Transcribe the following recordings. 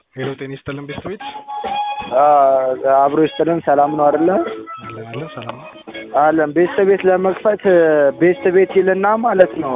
ሄሎ ጤና ይስጥልን ቤተሰቤት አብሮ ይስጥልን። ሰላም ነው አይደለ? አለን አለን ሰላም ነው። አለን ቤት ቤት ለመክፈት ቤት ቤት ይልና ማለት ነው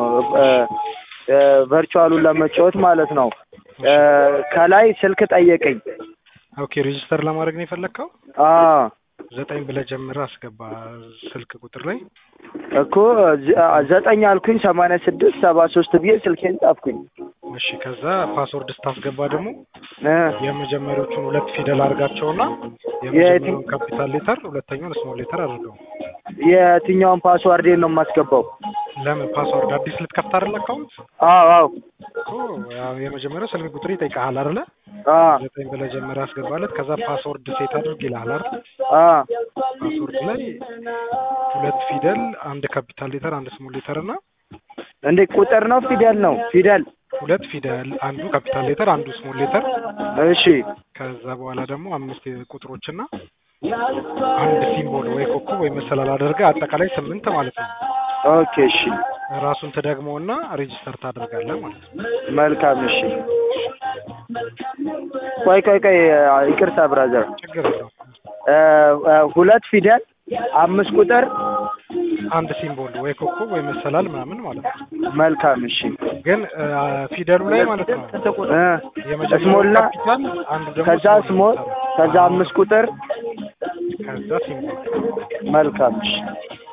ቨርቹዋሉን ለመጫወት ማለት ነው። ከላይ ስልክ ጠየቀኝ። ኦኬ ሬጂስተር ለማድረግ ነው የፈለግከው? አዎ ዘጠኝ ብለህ ጀምረህ አስገባ ስልክ ቁጥር ላይ እኮ ዘጠኝ አልኩኝ ሰማንያ ስድስት ሰባ ሶስት ብዬ ስልኬን ጻፍኩኝ። እሺ ከዛ ፓስወርድ ስታስገባ ደግሞ እ የመጀመሪያዎቹን ሁለት ፊደል አድርጋቸውና የመጀመሪያውን ካፒታል ሌተር ሁለተኛውን ስሞል ሌተር አድርገው። የትኛውን ፓስዋርዴን ነው የማስገባው? ለምን ፓስወርድ አዲስ ልትከፍት አይደል አካውንት? አዎ አዎ እኮ ያው የመጀመሪያው ስልክ ቁጥር ይጠይቃል አይደለ? አዎ ዘጠኝ ብለህ ጀምረህ አስገባለት። ከዛ ፓስወርድ ሴት አድርግ ይልሃል አይደል? አዎ ፓስወርድ ላይ ሁለት ፊደል፣ አንድ ካፒታል ሌተር፣ አንድ ስሞል ሌተር እና እንዴ ቁጥር ነው ፊደል ነው ፊደል? ሁለት ፊደል፣ አንዱ ካፒታል ሌተር፣ አንዱ ስሞል ሌተር እሺ ከዛ በኋላ ደግሞ አምስት ቁጥሮችና አንድ ሲምቦል ወይ ኮከብ ወይ መሰላል አድርገህ አጠቃላይ ስምንት ማለት ነው። ኦኬ እሺ ራሱን ትደግመውና ሬጂስተር ታደርጋለህ ማለት ነው። መልካም እሺ። ቆይ ቆይ ቆይ ይቅርታ ብራዘር ችግር የለውም። ሁለት ፊደል አምስት ቁጥር አንድ ሲምቦል ወይ ኮከብ ወይ መሰላል ምናምን ማለት ነው። መልካም እሺ ግን ፊደሉ ላይ ማለት ነው እ የመጀመሪያው ስሞልና ካፒታል አንዱ ደግሞ ከዛ ስሞል ከዛ አምስት ቁጥር ከዛ ሲምቦል መልካም እሺ